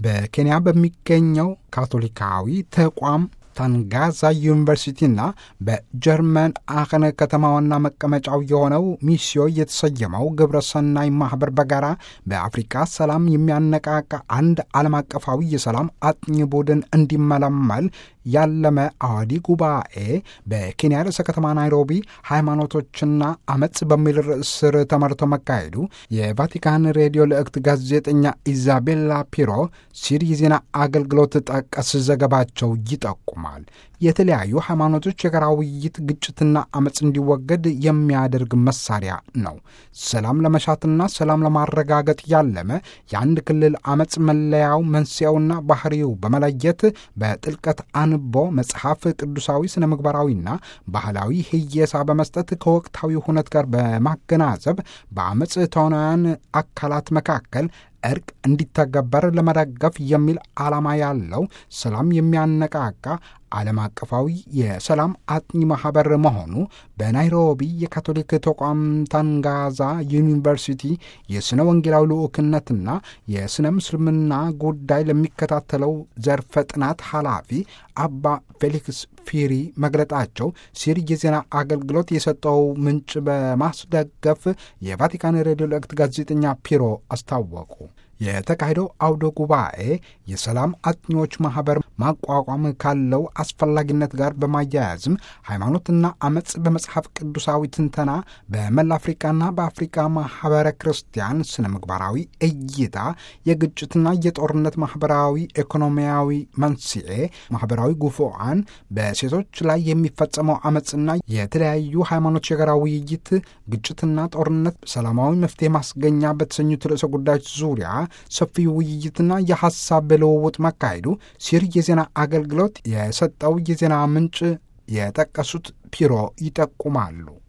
በኬንያ በሚገኘው ካቶሊካዊ ተቋም ታንጋዛ ዩኒቨርሲቲና በጀርመን አኸነ ከተማ ዋና መቀመጫው የሆነው ሚስዮ የተሰየመው ግብረ ሰናይ ማህበር በጋራ በአፍሪካ ሰላም የሚያነቃቃ አንድ ዓለም አቀፋዊ የሰላም አጥኚ ቡድን እንዲመለመል ያለመ አዋዲ ጉባኤ በኬንያ ርዕሰ ከተማ ናይሮቢ ሃይማኖቶችና አመፅ በሚል ርዕስ ስር ተመርቶ መካሄዱ የቫቲካን ሬዲዮ ልዕክት ጋዜጠኛ ኢዛቤላ ፒሮ ሲር የዜና አገልግሎት ጠቀስ ዘገባቸው ይጠቁማል። የተለያዩ ሃይማኖቶች የጋራ ውይይት ግጭትና አመፅ እንዲወገድ የሚያደርግ መሳሪያ ነው። ሰላም ለመሻትና ሰላም ለማረጋገጥ ያለመ የአንድ ክልል አመፅ መለያው መንስኤውና ባህሪው በመለየት በጥልቀት አንቦ መጽሐፍ ቅዱሳዊ ስነ ምግባራዊና ባህላዊ ህየሳ በመስጠት ከወቅታዊ ሁነት ጋር በማገናዘብ በአመፅ ተዋናያን አካላት መካከል እርቅ እንዲተገበር ለመደገፍ የሚል ዓላማ ያለው ሰላም የሚያነቃቃ ዓለም አቀፋዊ የሰላም አጥኚ ማኅበር መሆኑ በናይሮቢ የካቶሊክ ተቋም ታንጋዛ ዩኒቨርሲቲ የሥነ ወንጌላዊ ልዑክነትና የሥነ ምስልምና ጉዳይ ለሚከታተለው ዘርፈ ጥናት ኃላፊ አባ ፌሊክስ ፊሪ መግለጣቸው ሲር የዜና አገልግሎት የሰጠው ምንጭ በማስደገፍ የቫቲካን ሬዲዮ ልዕክት ጋዜጠኛ ፒሮ አስታወቁ። የተካሄደው አውደ ጉባኤ የሰላም አጥኚዎች ማኅበር ማቋቋም ካለው አስፈላጊነት ጋር በማያያዝም ሃይማኖትና አመፅ በመጽሐፍ ቅዱሳዊ ትንተና በመላ አፍሪካና በአፍሪካ ማኅበረ ክርስቲያን ስነ ምግባራዊ እይታ የግጭትና የጦርነት ማኅበራዊ ኢኮኖሚያዊ መንስኤ፣ ማኅበራዊ ጉፉዓን፣ በሴቶች ላይ የሚፈጸመው አመፅና የተለያዩ ሃይማኖች የጋራ ውይይት፣ ግጭትና ጦርነት፣ ሰላማዊ መፍትሄ ማስገኛ በተሰኙት ርዕሰ ጉዳዮች ዙሪያ ሰፊ ውይይትና የሐሳብ ልውውጥ መካሄዱ ሲር የዜና አገልግሎት የሰጠው የዜና ምንጭ የጠቀሱት ፒሮ ይጠቁማሉ።